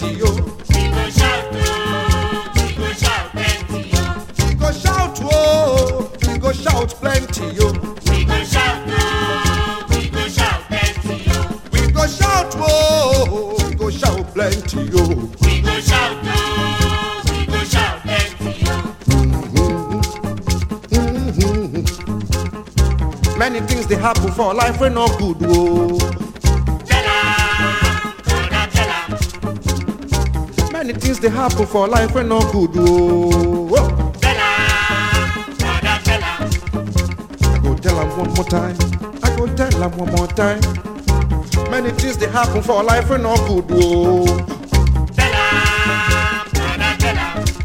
plenty, yo. We go shout, oh, we go shout plenty, oh. We go shout, oh, we go shout plenty, yo. We go shout, oh, we go shout plenty, oh. We go shout, oh, we go shout plenty, yo. We go shout, oh, we go shout plenty, oh. Many things they happen for life we no good, oh. Tell 'em, brother, tell 'em. Many things they happen for life we no good, oh. oh. Tell 'em, brother, tell 'em. I go tell 'em one more time. I go tell 'em one more time. Many things they happen for life we no good, oh. Tell 'em, brother, tell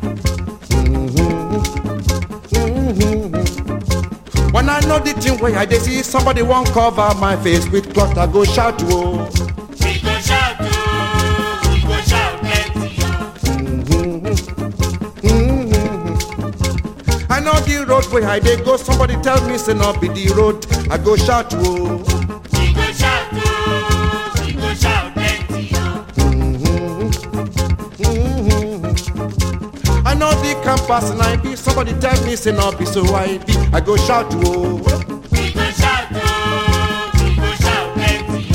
'em. When I know the thing where I dey see somebody won't cover my face with cloth, I go shout, oh. We go shout, oh, we go shout plenty, oh. I know the road where I dey go, somebody tell me say no be the road, I go shout, oh. We go shout, oh, we go shout plenty, oh. I know the campus and I be, somebody tell me say no be so I be, I go shout, oh. We go shout, oh, we go shout plenty,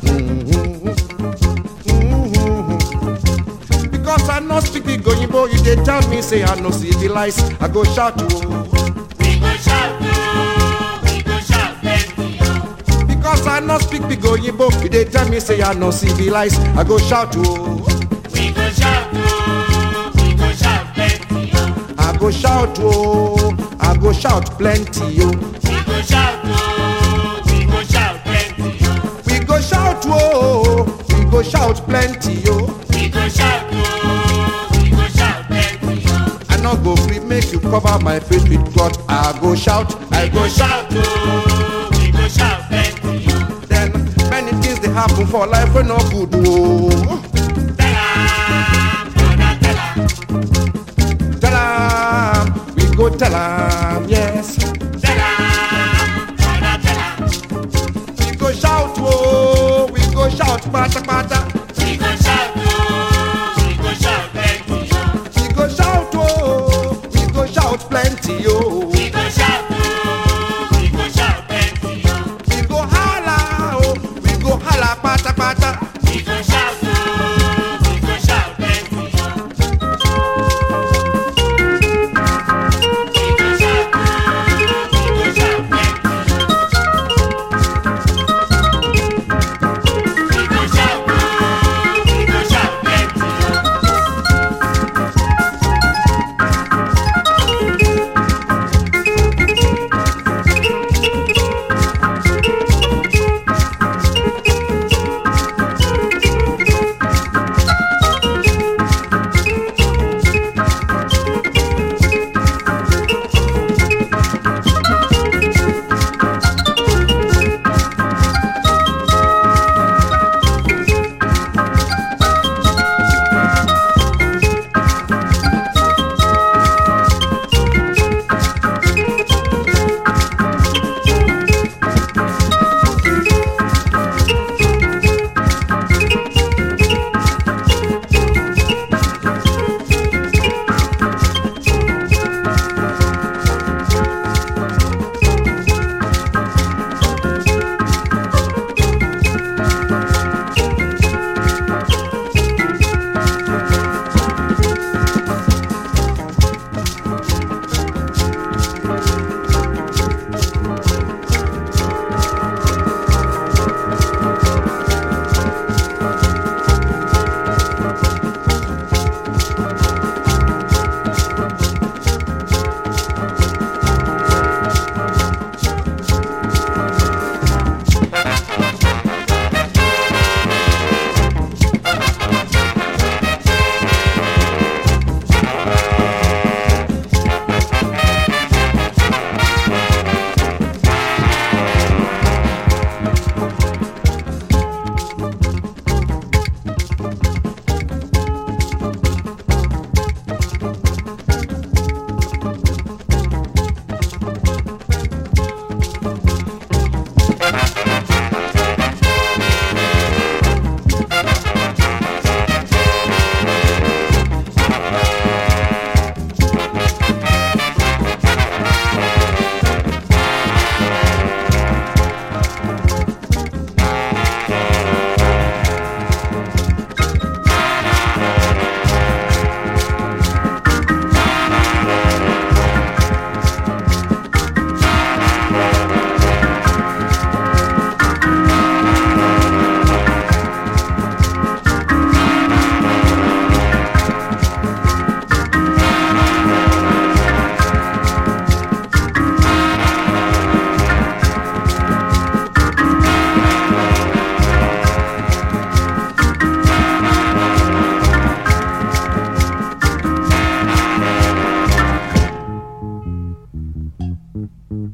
oh. Because I no speak the goyimbo, you dey tell me say I no civilize, I go shout, oh. We go shout, oh, we go shout plenty, oh. Because I no speak big goyimbo, you dey tell me say I no civilize, I go shout, oh. We go shout, oh, we go shout plenty, oh. I go shout, oh, I go shout plenty, oh. We go shout, oh, we go shout plenty, oh. We go shout, oh, we go shout plenty, oh. We go shout, oh, we go shout plenty, oh. I no go free make you cover my face with cloth. I go shout, I We go go shout. shout, oh, we go shout plenty, oh. Then many things they happen for life we no good, oh. Tell 'em, brother, tell 'em. Tell 'em, we go tell 'em, yes. Tell 'em, brother, tell 'em. We go shout, oh, we go shout, pata pata. We go shout, oh, we go shout plenty, oh. We go shout, oh, we go shout plenty, oh. We go shout, oh, we go shout plenty, oh. We go holla, oh, we go holla, pata pata. We go shout, oh, we go shout plenty, oh. We go shout, oh, we go shout plenty, oh. We go shout, oh,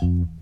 Thank